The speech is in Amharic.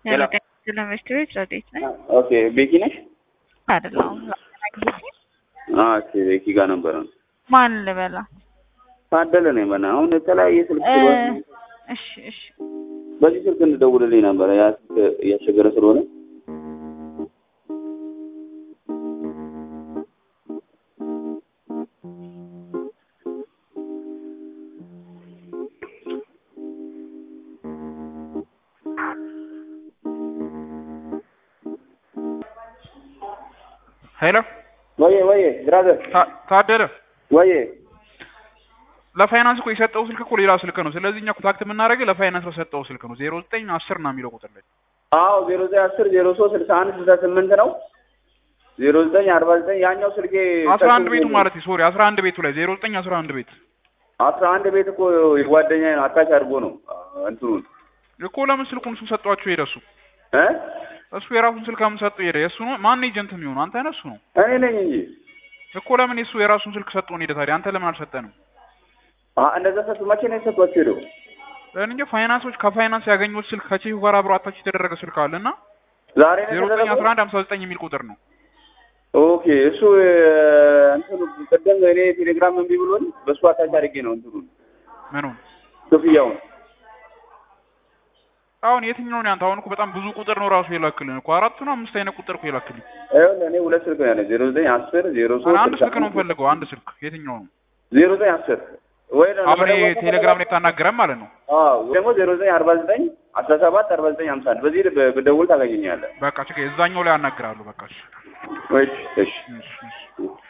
ሄሎ ለመስት ቤት ረዴት ነኝ ኦኬ ቤኪ ነሽ? አይደለሁም። ኦኬ ቤኪ ጋር ነበረ ማን ልበላ? ታደለ ነኝ። በና አሁን የተለያየ ስልክ ስለሆነ እሺ እሺ በዚህ ስልክ እንድደውልልኝ ነበረ ያ ስልክ እያስቸገረ ስለሆነ ሄሎ ወዬ ወዬ ብራዘር ታ- ታደለ ወዬ ለፋይናንስ እኮ የሰጠው ስልክ እኮ ሌላ ስልክ ነው። ስለዚህ እኛ ኮንታክት የምናደርገው ለፋይናንስ በሰጠው ስልክ ነው። ዜሮ ዘጠኝ አስር ነው የሚለው ቁጥር ላይ አዎ ዜሮ ዘጠኝ አስር ዜሮ ሶስት ስልሳ አንድ ስልሳ ስምንት ነው ዜሮ ዘጠኝ አርባ ዘጠኝ ያኛው ስልኬ አስራ አንድ ቤቱ ማለት ሶሪ አስራ አንድ ቤቱ ላይ ዜሮ ዘጠኝ አስራ አንድ ቤት አስራ አንድ ቤት እኮ የጓደኛ ነው አታች አድርጎ ነው እንትኑን እኮ ለምን ስልኩን እሱ ሰጧቸው ሄደ እሱ እ እሱ የራሱን ስልክ አምን ሰጠው ሄደ የእሱ ነው ማን ኤጀንት የሚሆኑ አንተ ነህ እሱ ነው እኔ ነኝ እንጂ እኮ ለምን የሱ የራሱን ስልክ ሰጠውን ሄደ ታዲያ አንተ ለምን አልሰጠንም አ እንደዛ ሰጡ መቼ ነው የሰጧቸው ሄደው እኔ እንጃ ፋይናንሶች ከፋይናንስ ያገኙት ስልክ ከቼሁ ጋር አብሮ አታች የተደረገ ስልክ አለ እና ዛሬ ነው ዜሮ ዘጠኝ የተደረገው? አስራ አንድ ሀምሳ ዘጠኝ የሚል ቁጥር ነው ኦኬ እሱ እ፣ እንትኑ ቅድም እኔ ቴሌግራም እምቢ ብሎኝ በእሱ አታች አድርጌ ነው እንትኑን ምኑን ክፍያውን አሁን የትኛው ነው ያንተ አሁን እኮ በጣም ብዙ ቁጥር ነው ራሱ የላክልን እኮ አራት ነው አምስት አይነት ቁጥር እኮ የላክልን ይኸውልህ እኔ ሁለት ስልክ ነው ያለኝ ዜሮ ዘጠኝ አስር ዜሮ ሶስት አንድ ስልሳ ስልክ ነው የምፈልገው አንድ ስልክ የትኛው ነው ዜሮ ዘጠኝ አስር ወይ ደግሞ አሁን ደግሞ ቴሌግራም ላይ ታናገረም ማለት ነው አዎ ወይ ደግሞ ዜሮ ዘጠኝ አርባ ዘጠኝ አስራ ሰባት አርባ ዘጠኝ ሀምሳ አንድ በዚህ ብ- ብደውል ታገኘኛለህ በቃ ችግር እዛኛው ላይ አናግራለሁ በቃ እሺ እሺ እሺ እሺ እሺ